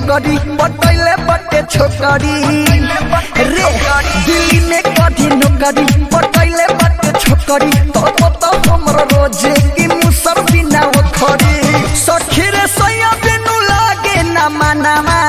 नौकरी पटैले बटे छोकरी रे दिल्ली में कथी नौकरी पटैले बटे छोकरी तो तो तो हमरो रोजे की मुसर बिना ओखरी सखी रे सैया बिनु लागे ना मनामा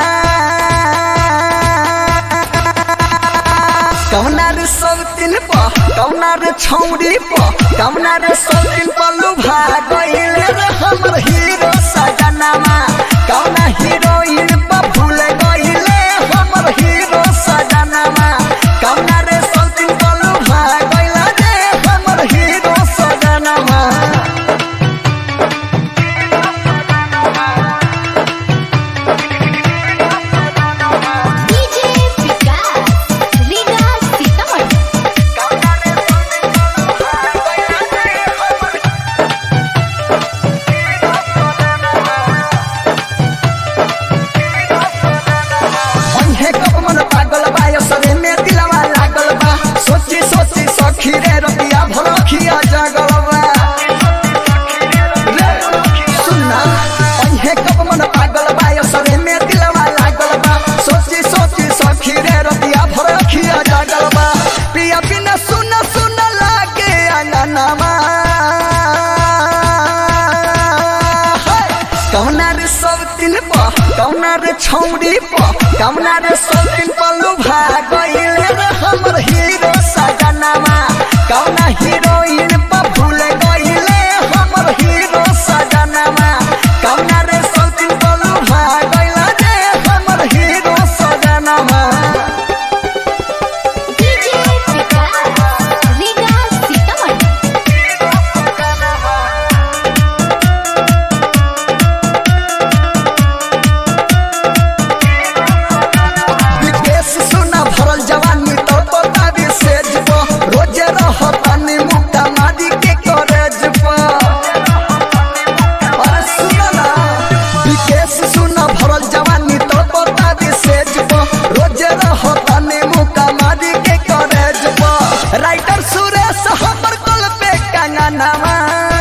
कौना रे सब दिन प कौना रे छौरी प कौना रे सब दिन प लुभा गइले रे हमर हीरो सजनामा कौना हीरोइन प भूल गइले हमर हीरो सजनामा कौना रे सब दिन प लुभा गइले रे हमर हीरो सजनामा डीजे विकास रीगा सीतामढ़ी कौना रे सब दिन प लुभा गइले रे हमर अन्हे कब मन पागल बा यो सरे में दिलवा लागल बा सोची सोची सखी रे रतिया भरखिया जागल बा रे, सुनना अन्हे कब मन पागल बा यो सरे में दिलवा लागल बा सोची सोची सखी रे रतिया भरखिया जागल बा पिया बिना सुन सुन लागे अंगनामा कौना रे सब दिन प कौना रे छौरी प कौना रे सब दिन प लुभा गइले रे हमर हीरो सजनामा कौना हीरोइन प भूल गइले हमर हीरो सजनामा कौना रे सब दिन प लुभा गइले रे हमर हीरो सजनामा डीजे विकास रीगा सीतामढ़ी विदेश सुना भरल जवानी तो तो तारी सेज प रोजे रहतानी मुक्ता मारी के करेज प अरे सुना ना विदेश सुना भरल जवानी तो तो तारी सेज प रोजे रहतानी मुक्ता मारी के करेज प राइटर सुरेश हमर कल पे कंगनामा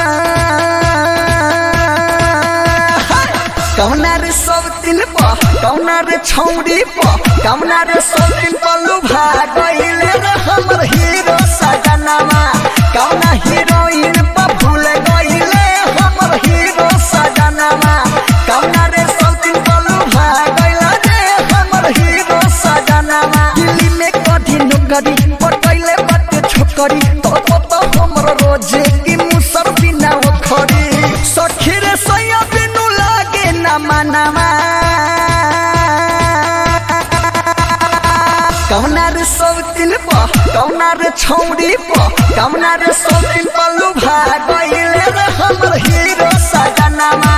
कौना रे सब दिन प कौना रे छौरी प कौना रे सब दिन प लुभा गइले रे हमर हीरो सजनामा कौना हीरोइन प भूल गइले हमर हीरो सजनामा कौना रे सब दिन प लुभा गइले रे हमर हीरो सजनामा दिल्ली में कथी नौकरी पटैले बटे छोकरी तो तो तो हमर रोजे की मुसर बिना ओखरी सखी रे सैया बिनु लागे ना मनामा कौना रे सब दिन प कौना रे छौरी प कौना रे सब दिन प लुभा गइले रे हमर हीरो सजनामा